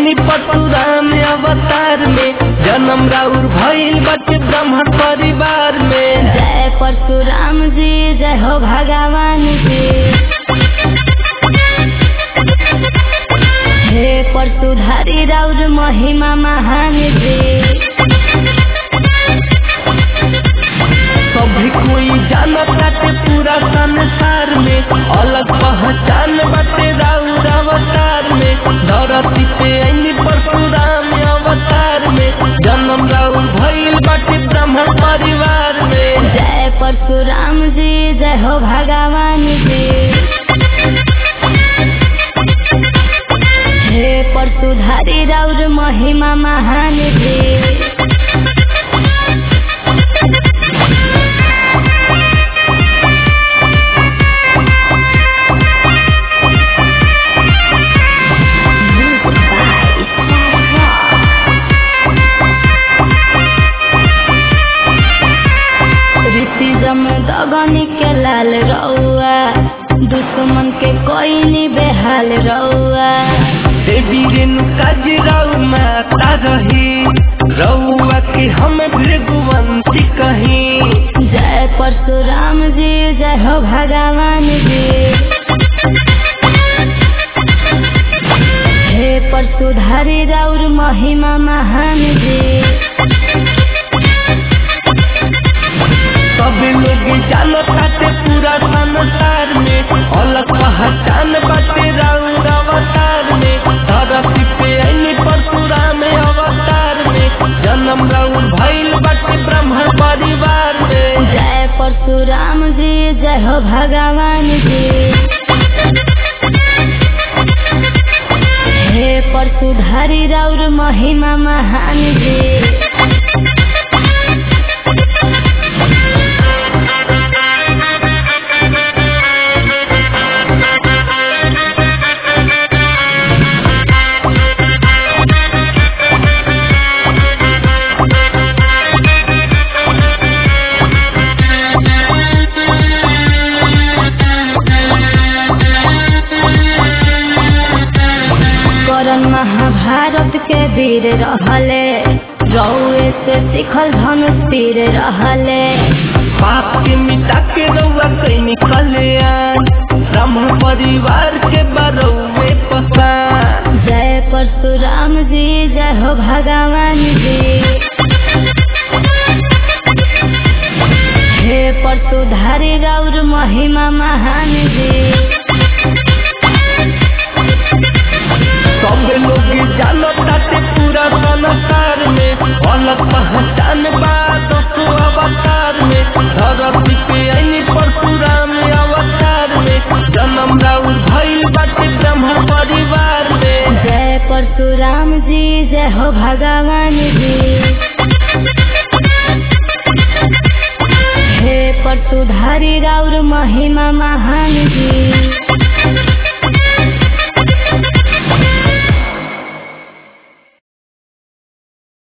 ऐनी परशुराम अवतार में जन्म राउर भइल बटे ब्रह्म परिवार में जय परशुराम जी जय हो भगवान जी हे परशुधारी राउर महिमा महान जी सभी कोई जानत बाटे पूरा संसार में अलग पहचान बाटे राउर अवतार में धरती पे ऐनी परशुराम अवतार में जन्म राउर भइल बाटे ब्रह्म परिवार में जय परशुराम जी जय हो भगवान जी हे परशुधारी राउर महिमा महान जी ऋषि जम दगनी के लाल रउआ दुश्मन के कोई नी बेहाल रउआ देवी रेणुका जी राउ माता रही रउआ के हम भृगुवंती कहीं जय परशुराम जी जय हो भगवान जी हे परशुधारी राउर महिमा महान जी सब लोग जानत बाटे पूरा संसार में अलग पहचान बाटे राउर अवतार में धरती पे ऐनी परशुराम अवतार में जन्म राउर भइल बाटे ब्रह्म परिवार में जय परशुराम जी जय हो भगवान जी हे परशुधारी राउर महिमा महान जी करण महाभारत के वीर रहले रउए से सिखल धनुष तीर रहले पाप के मिटा के रउआ कहीं निकले ब्रह्म परिवार के बरौए पसान जय परशुराम जी जय हो भगवान जी हे परशुधारी राउर महिमा महान जी सब लोग जानत बाटे पूरा संसार में अलग पहचान बा दसो अवतार में धरती पे ऐनी परशुराम अवतार में जन्म राउर भइल बाटे ब्रह्म परिवार में जय परशुराम जी जय हो भगवान जी हे परशुधारी राउर महिमा महान जी